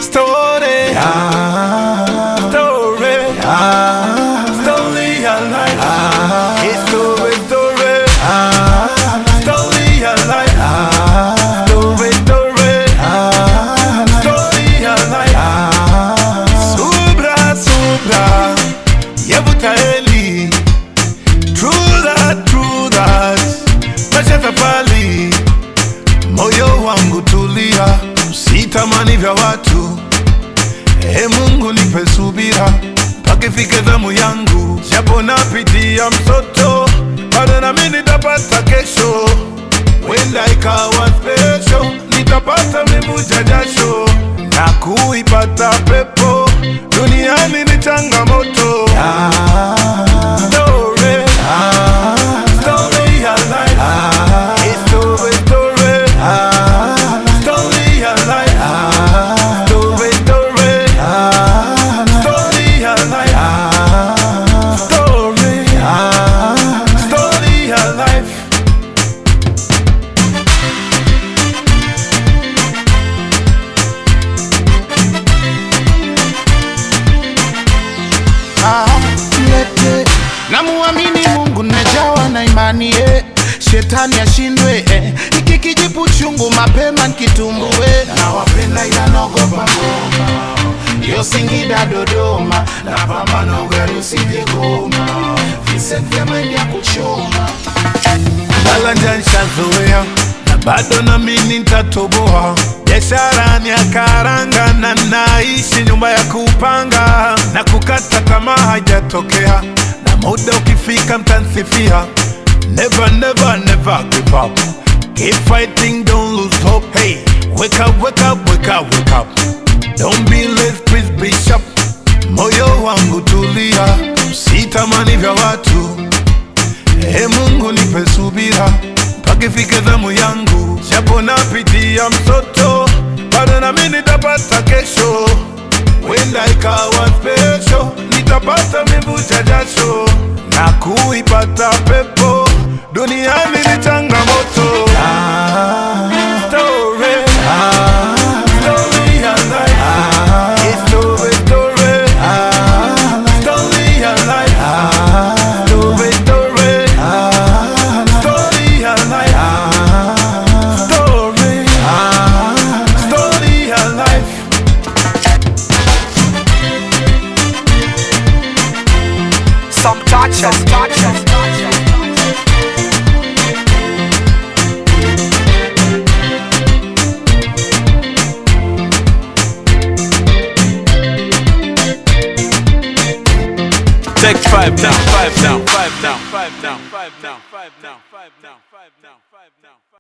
story, Ah, story, ah, story alive. His story, story, ah, story alive. ah, Story, story, ah, story alive. ah. Subra, subra, yavuta heli. True that, true that, maisha safari. Moyo wangu tulia, sitamani vya watu. E Mungu nipe subira, mpaka ifike zamu yangu. Japo napitia msoto, bado nami nitapata kesho. Wenda ikawa special, nitapata mivuja jasho na kuipata pepo. Duniani ni changamoto. Story, story alive. It's story, story, story alive. Story, story, story alive. Story, story alive. namuamini mungu najawa na imani eh. shetani ashindwe eh. iki kijipu chungu mapema nkitumbue nawapenda ila naogopa ngoma yo singida dodoma na pambano gari usijegoma Vincent vya maindi ya kuchoma Balanja nishazoea na bado nami nitatoboa. Biashara ni ya karanga na naishi nyumba ya kupanga, na kukata tamaa haijatokea, na muda ukifika mtansifia. Never, never, never give up. Keep fighting, don't lose hope. Hey, wake up, wake up, wake up, wake up. Don't be late, please be sharp. Moyo wangu tulia, sitamani vya watu. E Mungu nipe subira mpaka ifike zamu yangu, japo napitia msoto, bado nami nitapata kesho. Wenda ikawa special, nitapata mivuja jasho na kuipata pepo. Duniani ni changamoto. Story, story alive. It's story, story, story alive. Story, story, story alive. Story, story alive. Some touches, touches. Take five down, five down, five down, five down, five down, five down, five down, five down.